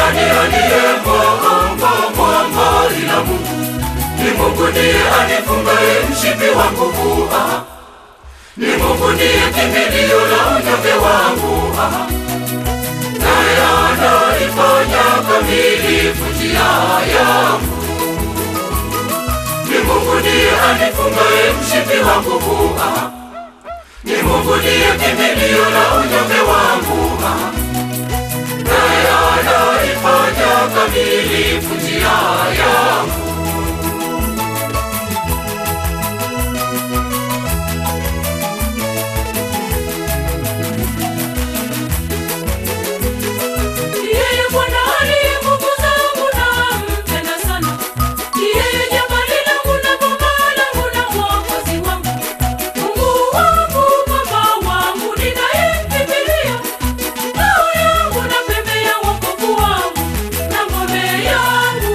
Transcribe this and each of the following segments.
nani aliye mwamba mwamba ila Mungu? Ni Mungu ndiye anifungaye mshipi wa nguvu. Ah, ni Mungu ndiye kimbilio la unyonge wangu. Ah, naye anaifanya kamilifu njia yangu. Ni Mungu ndiye anifungaye mshipi wa nguvu. Ah, ni Mungu ndiye kimbilio la unyonge wangu. Ah, naye anaifanya kamilifu njia yangu. Yeye Bwana aliye nguvu zangu nampenda sana. Yeye jabali langu na boma langu na mwokozi wangu. Mungu wangu, Baba wangu, ninayemkimbilia. Ngao yangu na pembe ya wokovu wangu na ngome yangu.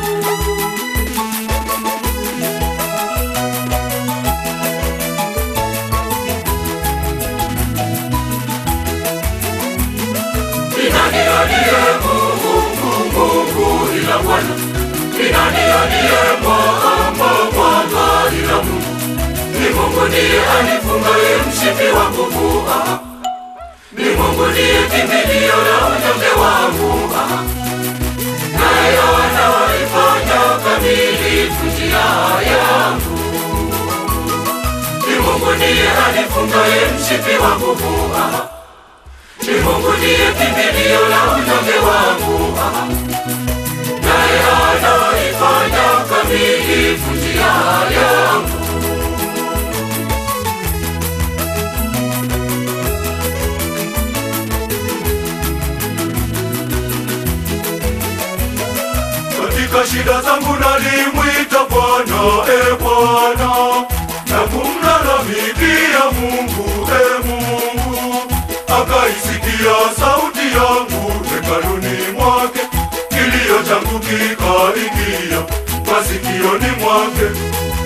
Ni nani aliye Mungu, Mungu ila Bwana? Ni nani aliye mwamba, mwamba ila Mungu? Ni Mungu ndiye anifungaye mshipi wa nguvu. Ah, ni Mungu ndiye kimbilio la unyonge wangu. Ah, naye anaifanya kamilifu njia yangu. Ni Mungu ndiye anifungaye mshipi wa nguvu. Ah, ni Mungu ndiye kimbilio la unyonge wangu. Ah, naye anaifanya kamilifu njia yangu. Katika shida zangu nalimwita Bwana, e Bwana, na kumlalamikia Mungu, e Mungu, akaisikia sauti yangu hekaluni mwake, kilio changu kikaingia masikioni mwake.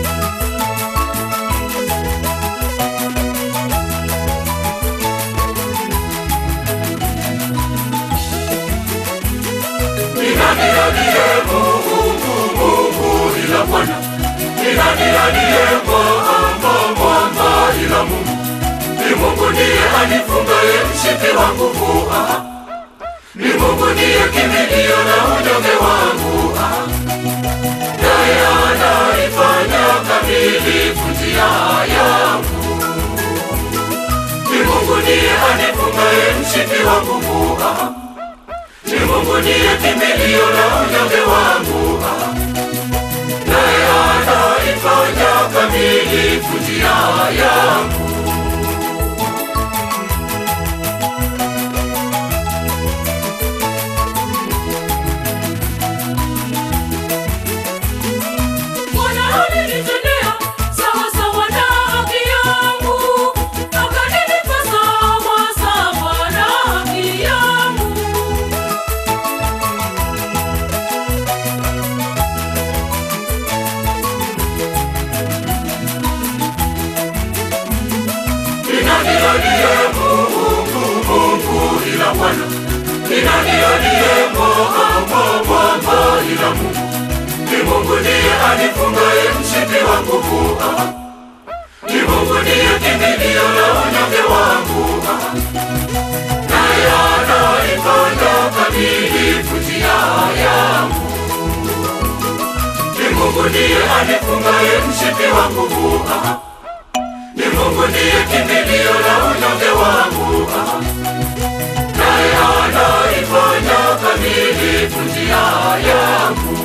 Ni nani aliye Mungu, Mungu ila Bwana? Ni nani aliye mwamba, mwamba ila Mungu? Ni Mungu ndiye anifungaye mshipi wa nguvu. Ah, ni Mungu ndiye kimbilio la unyonge wangu. Ah, naye anaifanya kamilifu njia yangu. Ni Mungu ndiye anifungaye mshipi wa nguvu. Ah, ni Mungu ndiye kimbilio la unyonge wangu. Ah, naye anaifanya kamilifu njia yangu. Bwana alinitendea sawa sawa na haki yangu, akanilipa sawa sawa na haki yangu. Ni nani aliye Mungu, Mungu ila Bwana? Ni nani aliye mwamba, mwamba ila Mungu? Ni Mungu ndiye anifungaye mshipi wa nguvu. Ah, ni Mungu ndiye kimbilio la unyonge wangu. Ah, naye anaifanya kamilifu njia yangu. Ni Mungu ndiye anifungaye mshipi wa nguvu. Ah, ni Mungu ndiye kimbilio la unyonge wangu. Ah, naye anaifanya kamilifu njia yangu.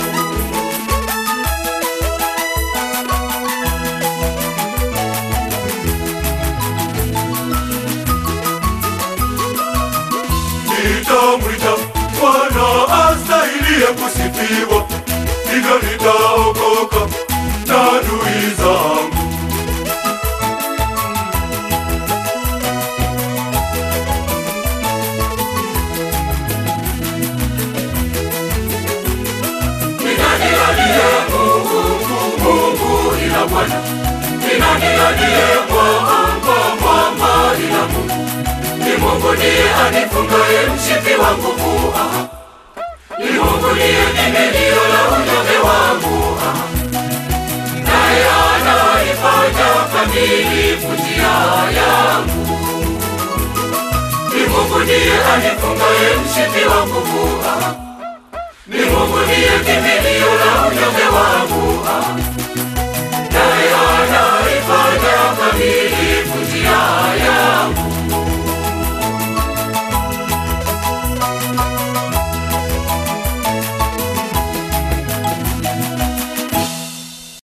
Nitamwita Bwana astahiliye kusifiwa, hivyo nitaokoka na adui zangu. Ni nani aliye Mungu, Mungu ila Bwana? Ni nani aliye mwamba, mwamba ila Mungu? Ni Mungu ndiye anifungaye mshipi wa nguvu. Ah, Ni Mungu ndiye kimbilio la unyonge wangu, ah. naye anaifanya kamilifu njia yangu. Ni Mungu ndiye anifungaye mshipi wa nguvu, ah. ni Mungu ndiye kimbilio la unyonge wangu,